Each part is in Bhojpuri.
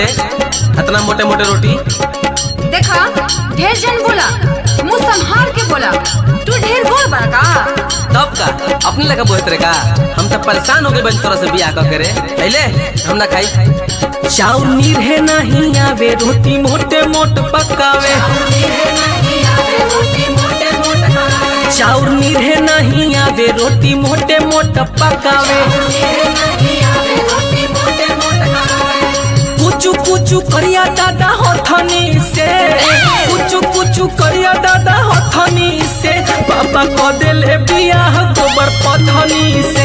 रे इतना मोटे मोटे रोटी देखा ढेर जन बोला मुंह संभाल के बोला तू ढेर बोल बड़ा का तब का अपने लगा बोहत रे का हम तो परेशान हो गए बन तोरा से बियाह करके रे पहले हम ना खाई चाउर नीरहे नहीं आवे रोटी मोटे मोट पकावे चाउर नीरहे नहीं आवे रोटी मोटे मोट पकावे कुचू कुचू करिया दादा हथनी से कुचू कुचू करिया दादा हथनी से पापा को देले बियाह गोबर पथनी से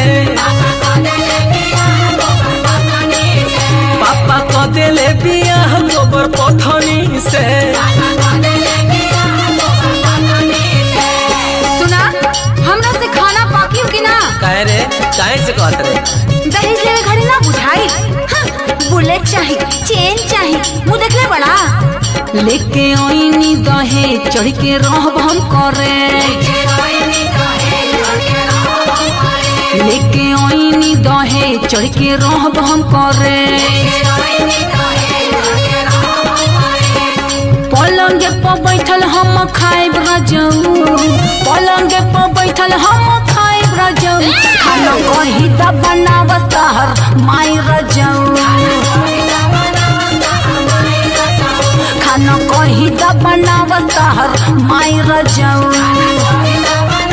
पापा को देले बियाह गोबर पथनी से सुना हमरा से खाना पाकी हो कि ना काहे रे काहे से कहत रे दहेज लेवे घड़ी ना बुझाई हाँ, बुलेट चाही चेन चाही मुंह देखले बड़ा लेके ओइनी दहे चढ़ के रहब हम करे लेके ओइनी दहे चढ़ के रहब हम करे पलंगे पर बैठल हम खाइब रजऊ पलंगे पर बैठल हम खाइब रजऊ खाना कही त बनाव तहर माई रजऊ खाना कही त बनाव तहर माई रजऊ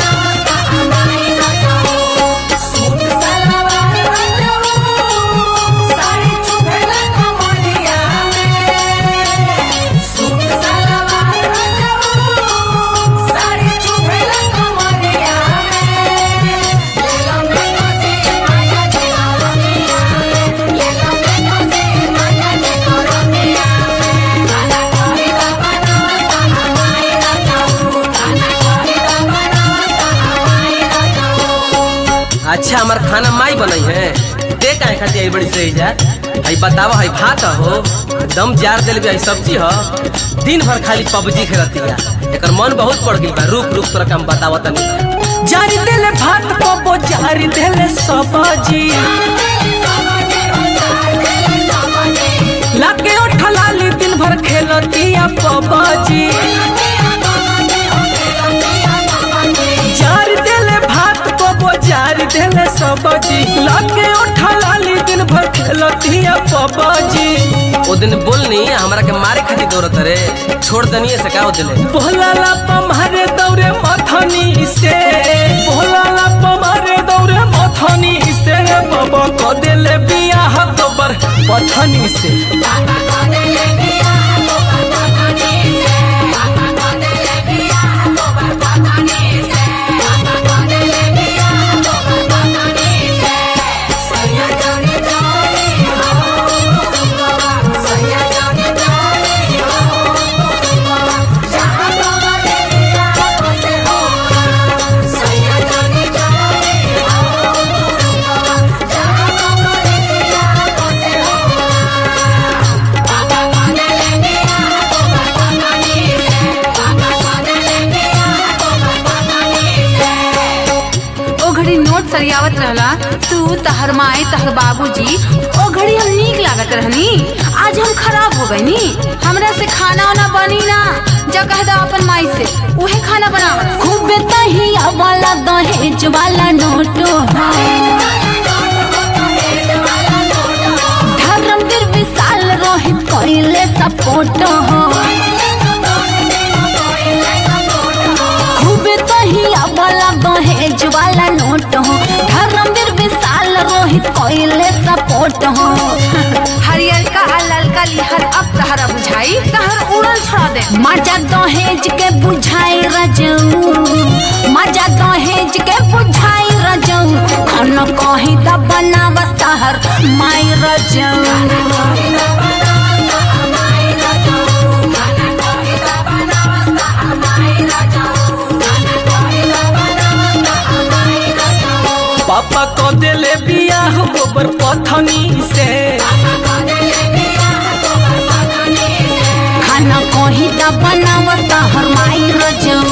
अच्छा हमार खाना माई बनई है ते काहे खाती आई बड़ी सही जा आई बतावा है भात हो दम जार देल भी आई सब्जी हो दिन भर खाली पबजी खेलतिया एकर मन बहुत पड़ गइल बा रुक रुक तोरा काम बतावा तनी जारी देले भात पबो जारी देले सब्जी लाके उठलाली दिन भर खेलतिया पबजी जार देले भात पबो जार देले सब्जी लाके उठलाली दिन भर खेलतिया पबजी ओ दिन बोलनी हमरा के मारे खातिर दौड़त रे छोड़ दनिए से का दिले बोलाला पमारे दौरे मथनी से बोलाला पमारे दौरे मथनी से बाबा को देले बियाह गोबर पथनी से ओ घड़ी नोट सरियावत रहला तू तहर माई तहर बाबूजी ओ घड़ी हम नीक लागत रहनी आज हम खराब हो गईनी हमरा से खाना वाना बनी ना जा कह दो अपन माई से उहे खाना बनावत खूबे तहिया वाला दहेज वाला नोटो धर्मवीर विशाल रोहित कोइले सपोर्ट हो खूबे तहिया वाला दहेज वाला नोट हो धर्मवीर विशाल रोहित कोइले सपोर्ट हो हरियर का ललका लिहर अब तहरा बुझाई तहर उड़ल छोड़ा दे मजा दहेज के बुझाई रजऊ मजा दहेज के बुझाई रजऊ खाना कही त बनावस तहर माई रजऊ पापा को देले बियाह गोबर पथनी से खाना कही त बनावस तहर माई रजऊ